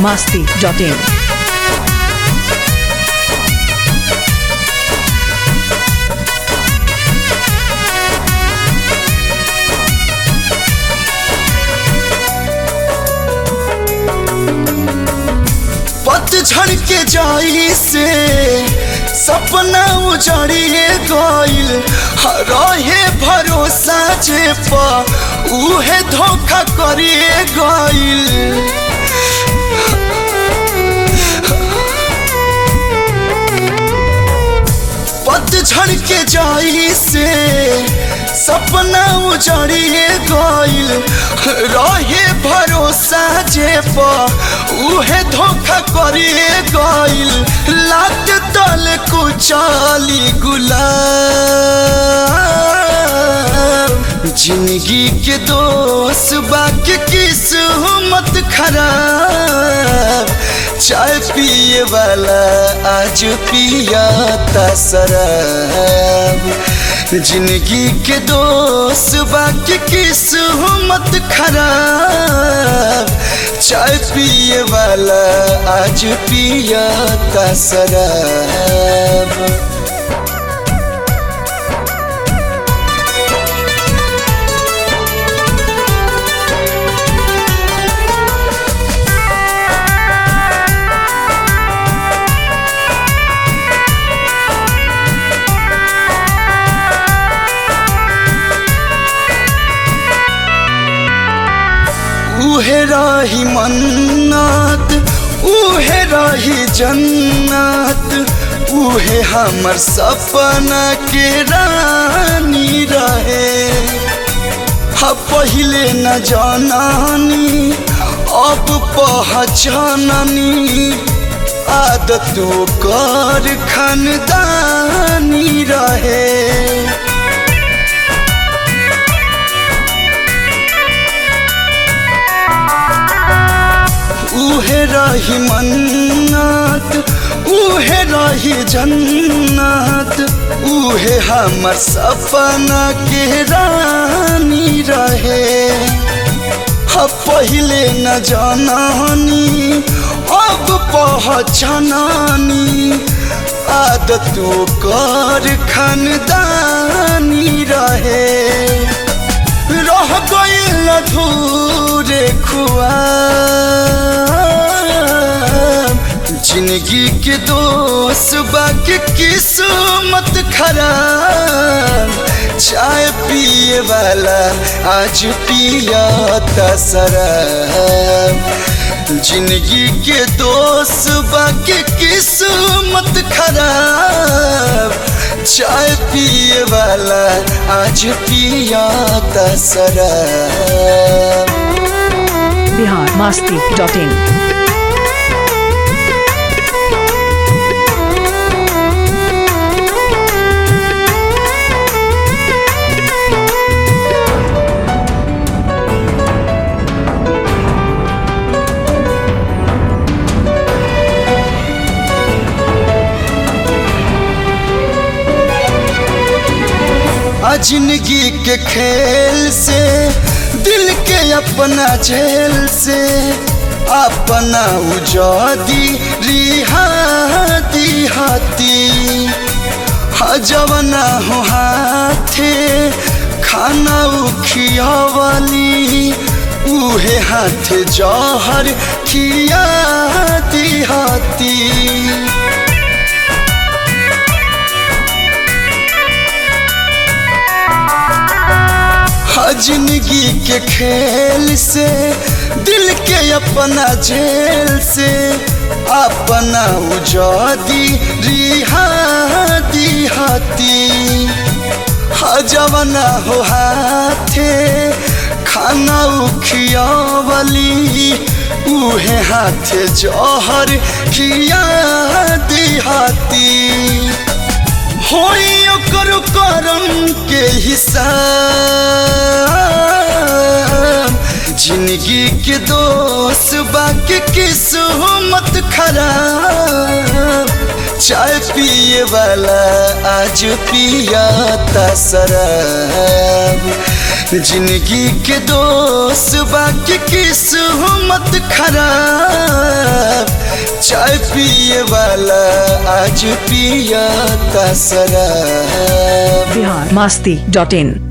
masti.in. पतझड़ के जाई से सपना उजड़िए गइल रहे भरोसा जे पा उहे धोखा करिए गइल पतझड़ के जाई से सपना उजड़िए गइल रहे भरोसा जे पा उहे धोखा करिए गइल लात तल कुचाली गुलाब जिंदगी के दोस्त बाकी किस्मत खराब चाय पिए वाला आज पिया शराब जिंदगी के दोस्त बाकी किस्मत खराब चाय पिए वाला आज पिया शराब उहे रही मन्नत उहे रही जन्नत उहे हमर सपना के रानी रहे हा पहिले न जाननी अब पहचाननी आदतों कर खानदानी रहे उहे रही मन्नत उहे रही जन्नत उहे हमर सपना के रानी रहे हा पहिले न जाननी अब पहचाननी आदतों कर खानदानी रहे रह गइल अधूरे खुआ जिंदगी के दोस्त बाकी किस्मत खराब चाय पिए वाला आज पिया शराब जिंदगी के दोस्त बाकी किस्मत खराब चाय पिए वाला आज पिया शराब Bihar masti.in. आ जिंदगी के खेल से दिल के अपना झेल से अपना उजादी रिहाती हाथी हजवना हो हाथे खाना उखिया वाली उहे हाथ जहर खिया हाथी जिंदगी के खेल से दिल के अपना झेल से अपना उजादी रिहाती हाथी हजवना हो हाथे खाना उखिया वाली उहे हाथे जहर खिया हाथी होई ओकर करम के हिसाब जिंदगी के दोस्त बाकी किस्मत खराब चाय पिए वाला आज पिया शराब जिंदगी के दोस्त बाकी किस्मत खराब चाय पिए वाला आज पिया ता शराब बिहार मस्ती डॉट इन